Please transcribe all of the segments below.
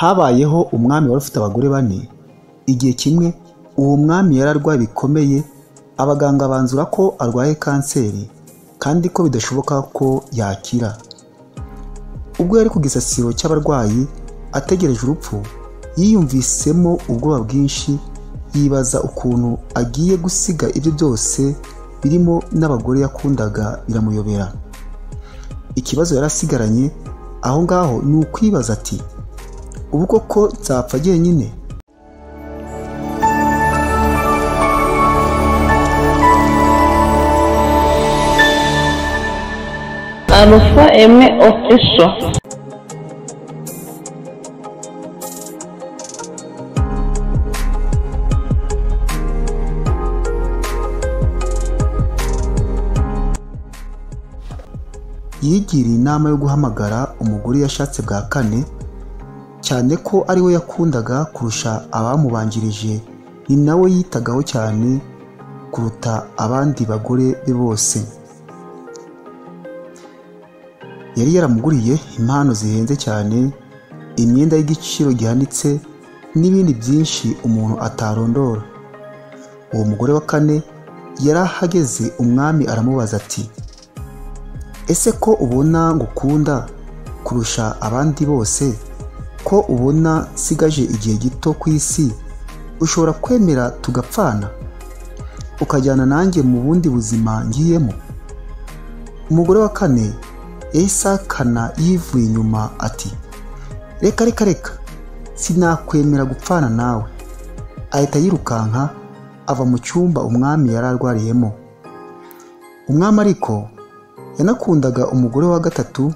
habayeho umwami wari ufite abagore bane igihe kimwe uwo mwami yararwaye bikomeye abaganga banzura ko arwaye kanseri kandi ko bidashoboka ko yakira ubwo yari ku gisasiro cy'abarwayi ategereje urupfu yiyumvisemo ubwoba bwinshi yibaza ukuntu agiye gusiga ibyo byose birimo n'abagore yakundaga biramuyobera ikibazo yari asigaranye aho ngaho ni ukwibaza ati ubu koko nzapfa njyenyine Alpha Aime Official. yigiriye inama yo guhamagara umugore yashatse bwa kane cyane ko ari we yakundaga kurusha abamubanjirije ni nawe yitagaho cyane kuruta abandi bagore be bose yari yaramuguriye impano zihenze cyane imyenda y'igiciro gihanitse n'ibindi byinshi umuntu atarondora uwo mugore wa kane yari ahageze umwami aramubaza ati ese ko ubona ngukunda kurusha abandi bose ko ubona nsigaje igihe gito ku isi ushobora kwemera tugapfana ukajyana nanjye mu bundi buzima ngiyemo umugore wa kane yahise ahakana yivuye inyuma ati reka reka reka sinakwemera gupfana nawe ahita yirukanka ava mu cyumba umwami yari arwariyemo umwami ariko yanakundaga umugore wa gatatu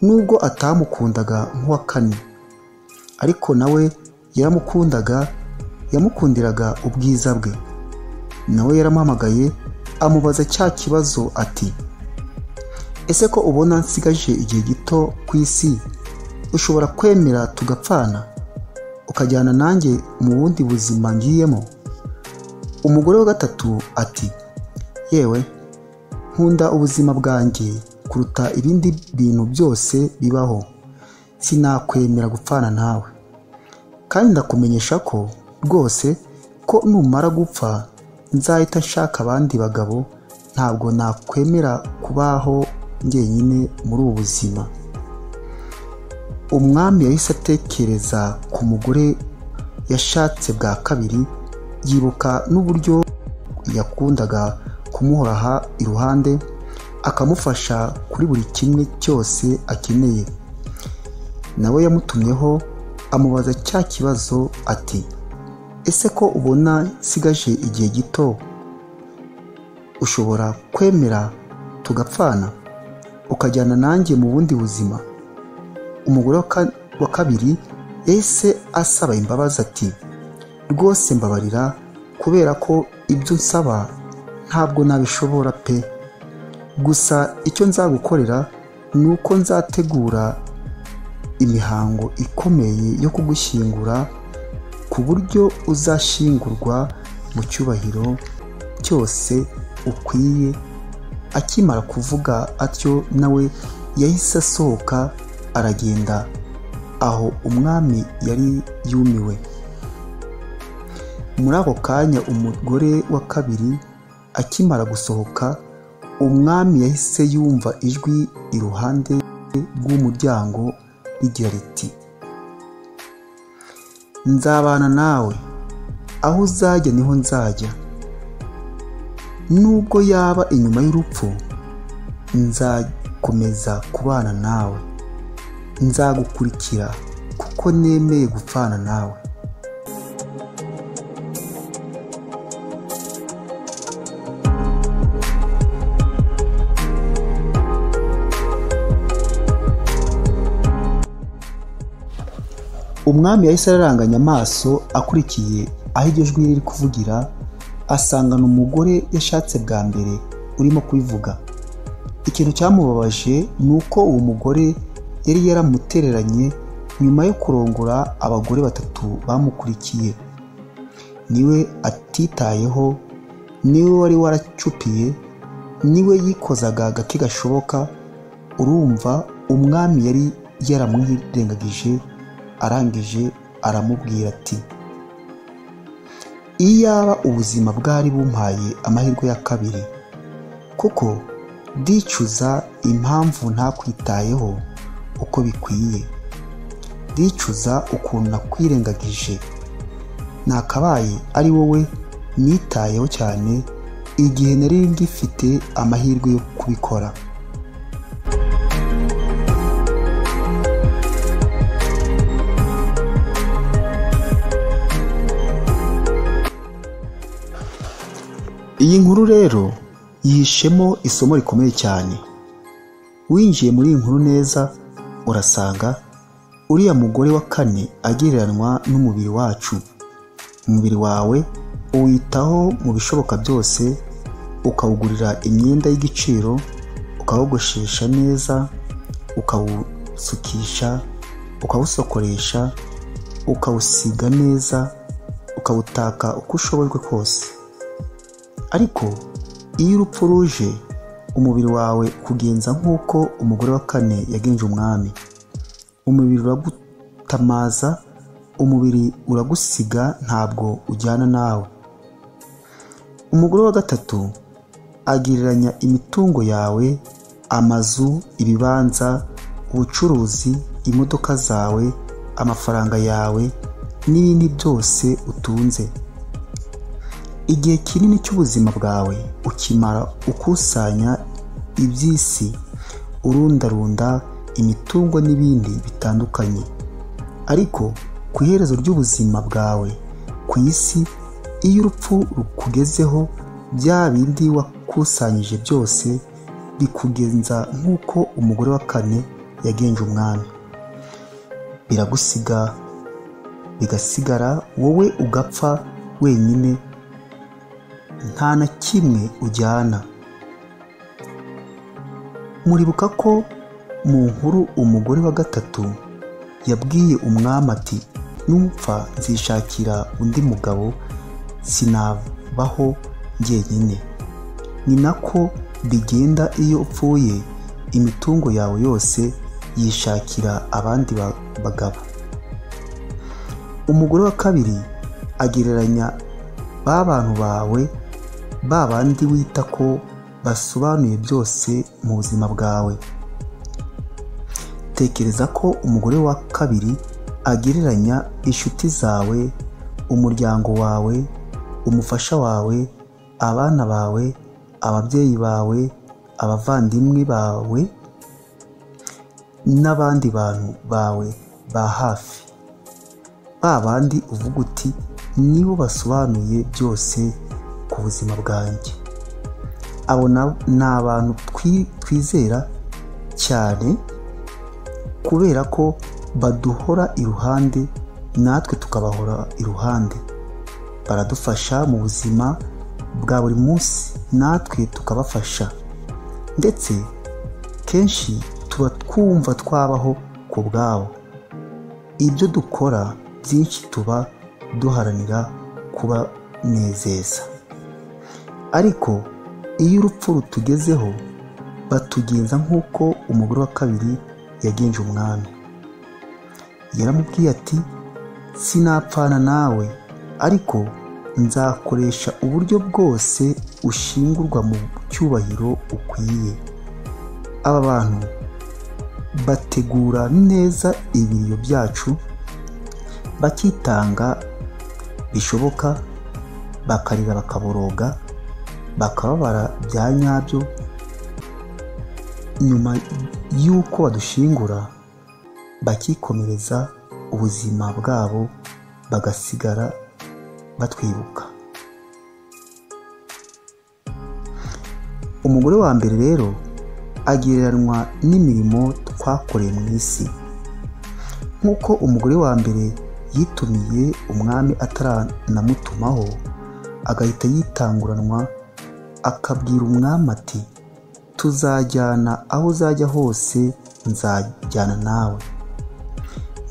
nubwo atamukundaga nk'uwa kane ariko nawe yaramukundaga yamukundiraga ubwiza bwe nawe yaramuhamagaye amubaza cya kibazo ati ese ko ubona nsigaje igihe gito ku isi ushobora kwemera tugapfana ukajyana nanjye mu bundi buzima ngiyemo umugore wa gatatu ati yewe nkunda ubuzima bwanjye kuruta ibindi bintu byose bibaho sinakwemera gupfana nawe kandi ndakumenyesha ko rwose ko numara gupfa nzahita nshaka abandi bagabo ntabwo nakwemera kubaho njyenyine muri ubu buzima umwami yahise atekereza ku mugore yashatse bwa kabiri yibuka n'uburyo yakundaga kumuhoraha iruhande akamufasha kuri buri kimwe cyose akeneye nawe yamutumyeho amubaza cya kibazo ati ese ko ubona nsigaje igihe gito ushobora kwemera tugapfana ukajyana nanjye mu bundi buzima umugore wa kabiri ese asaba imbabazi ati rwose mbabarira kubera ko ibyo nsaba ntabwo nabishobora pe gusa icyo nzagukorera ni uko nzategura imihango ikomeye yo kugushyingura ku buryo uzashyingurwa mu cyubahiro cyose ukwiye akimara kuvuga atyo nawe yahise asohoka aragenda aho umwami yari yumiwe muri ako kanya umugore wa kabiri akimara gusohoka umwami yahise yumva ijwi iruhande rw'umuryango rigira riti nzabana nawe aho uzajya niho nzajya nubwo yaba inyuma y'urupfu nzakomeza kubana nawe nzagukurikira kuko nemeye gupfana nawe umwami yahise araranganya amaso akurikiye aho iryo jwi riri kuvugira asangana umugore yashatse bwa mbere urimo kubivuga ikintu cyamubabaje ni uko uwo mugore yari yaramutereranye nyuma yo kurongora abagore batatu bamukurikiye niwe atitayeho niwe wari waracupiye niwe yikozaga agake gashoboka urumva umwami yari yaramuhirengagije arangije aramubwira ati iyaba ubuzima bwari bumpaye amahirwe ya kabiri kuko ndicuza impamvu ntakwitayeho uko bikwiye ndicuza ukuntu nakwirengagije nakabaye ari wowe nitayeho cyane igihe nari ngifite amahirwe yo kubikora iyi nkuru rero yihishemo isomo rikomeye cyane winjiye muri iyi nkuru neza urasanga uriya mugore wa kane agereranywa n'umubiri wacu umubiri wawe uwitaho mu bishoboka byose ukawugurira imyenda y'igiciro ukawugoshesha neza ukawusukisha ukawusokoresha ukawusiga neza ukawutaka uko ushobojwe kose ariko iyo urupfu ruje umubiri wawe kugenza nk'uko umugore wa kane yagenje umwami umubiri uragutamaza umubiri uragusiga ntabwo ujyana nawe umugore wa gatatu agereranya imitungo yawe amazu ibibanza ubucuruzi imodoka zawe amafaranga yawe n'ibindi byose utunze igihe kinini cy'ubuzima bwawe ukimara ukusanya iby'isi urundarunda imitungo n'ibindi bitandukanye ariko ku iherezo ry'ubuzima bwawe ku isi iyo urupfu rukugezeho bya bindi wakusanyije byose bikugenza nk'uko umugore wa kane yagenje umwami biragusiga bigasigara wowe ugapfa wenyine nta na kimwe ujyana muribuka ko mu nkuru umugore wa gatatu yabwiye umwami ati numfa nzishakira undi mugabo sinabaho njyenyine ni nako bigenda iyo upfuye imitungo yawe yose yishakira abandi bagabo umugore wa kabiri agereranya ba bantu bawe ba bandi wita ko basobanuye byose mu buzima bwawe tekereza ko umugore wa kabiri agereranya inshuti zawe umuryango wawe umufasha wawe abana bawe ababyeyi bawe abavandimwe bawe n'abandi bantu bawe ba hafi ba bandi uvuga uti nibo basobanuye byose ku buzima bwanjye abo ni abantu twizera cyane kubera ko baduhora iruhande natwe tukabahora iruhande baradufasha mu buzima bwa buri munsi natwe tukabafasha ndetse kenshi tuba twumva twabaho ku bwabo ibyo dukora byinshi tuba duharanira kubanezeza ariko iyo urupfu rutugezeho batugenza nk'uko umugore wa kabiri yagenje umwami yaramubwiye ati sinapfana nawe ariko nzakoresha uburyo bwose ushingurwa mu cyubahiro ukwiye aba bantu bategura neza ibiriyo byacu bakitanga bishoboka bakarira bakaboroga bakababara bya nyabyo nyuma y'uko badushingura bakikomereza ubuzima bwabo bagasigara batwibuka umugore wa mbere rero agereranywa n'imirimo twakoreye mu isi nk'uko umugore wa mbere yitumiye umwami ataranumutumaho agahita yitanguranwa akabwira umwami ati tuzajyana aho uzajya hose nzajyana nawe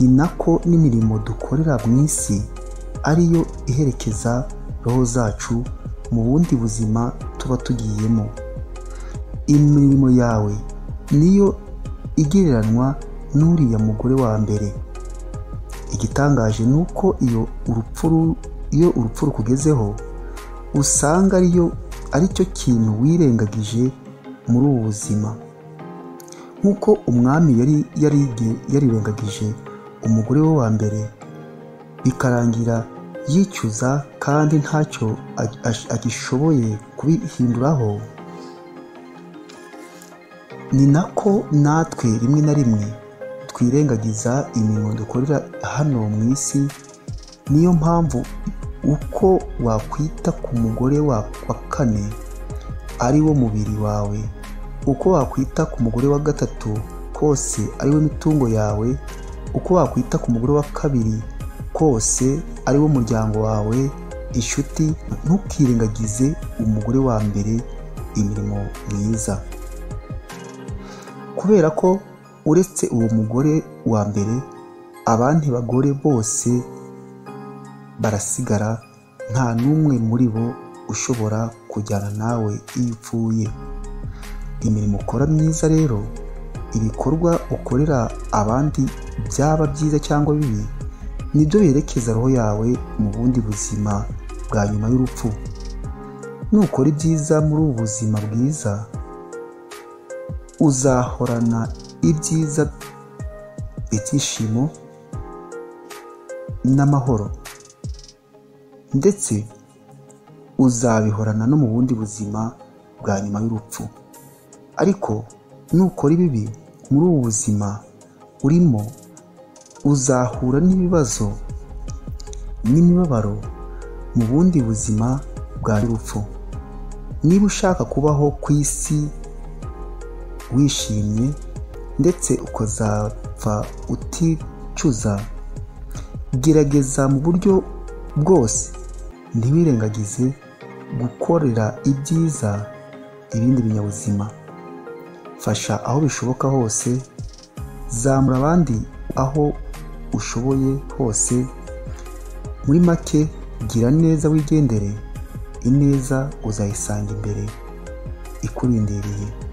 ni nako n'imirimo dukorera mu isi ariyo iherekeza roho zacu mu bundi buzima tuba tugiyemo imirimo yawe niyo igereranywa n'uriya mugore wa mbere igitangaje ni uko iyo urupfu ru- iyo urupfu rukugezeho usanga ariyo ari cyo kintu wirengagije muri ubu buzima nk'uko umwami yari yarige- yarirengagije umugore we wa mbere bikarangira yicuza kandi ntacyo ag- ag- agishoboye kubihinduraho ni nako natwe rimwe na rimwe twirengagiza imirimo dukorera hano mu isi niyo mpamvu uko wakwita ku mugore wa wa kane ari wo mubiri wawe uko wakwita ku mugore wa gatatu kose ari wo mitungo yawe uko wakwita ku mugore wa kabiri kose ari wo muryango wawe inshuti ntukirengagize umugore wa mbere imirimo myiza kubera ko uretse uwo mugore wa mbere abandi bagore bose barasigara nta n'umwe muri bo ushobora kujyana nawe iyo upfuye imirimo ukora myiza rero ibikorwa ukorera abandi byaba byiza cyangwa bibi nibyo berekeza roho yawe mu bundi buzima bwa nyuma y'urupfu nukora ibyiza muri ubu buzima bwiza uzahorana ibyiza ibyishimo n'amahoro ndetse uzabihorana no mu bundi buzima bwa nyuma y'urupfu ariko nukora ibibi muri ubu buzima urimo uzahura n'ibibazo n'imibabaro mu bundi buzima bwa nyir'urupfu niba ushaka kubaho ku isi wishimye ndetse ukazapfa uticuza gerageza mu buryo bwose ntiwirengagize gukorera ibyiza ibindi binyabuzima fasha aho bishoboka hose zamura abandi aho ushoboye hose muri make gira neza wigendere ineza uzayisanga imbere ikurindiriye